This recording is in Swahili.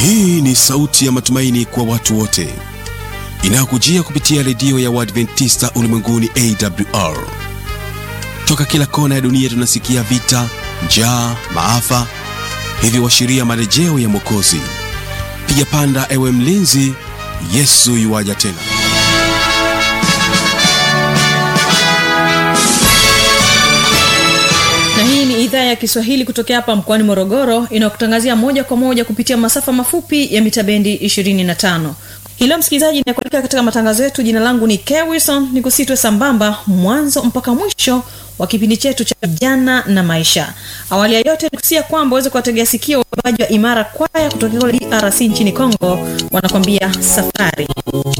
Hii ni sauti ya matumaini kwa watu wote inayokujia kupitia redio ya Waadventista ulimwenguni AWR. Toka kila kona ya dunia tunasikia vita, njaa, maafa, hivyo washiria marejeo ya Mwokozi. Piga panda, ewe mlinzi, Yesu yuwaja tena. na hii ni idhaa ya kiswahili kutokea hapa mkoani morogoro inayokutangazia moja kwa moja kupitia masafa mafupi ya mita bendi 25 hilo msikilizaji inakualika katika matangazo yetu jina langu ni kewison ni kusitwe sambamba mwanzo mpaka mwisho wa kipindi chetu cha vijana na maisha awali ya yote nikusia kwamba uweze kuwategea sikio waimbaji wa imara kwaya kutokea drc nchini congo wanakwambia safari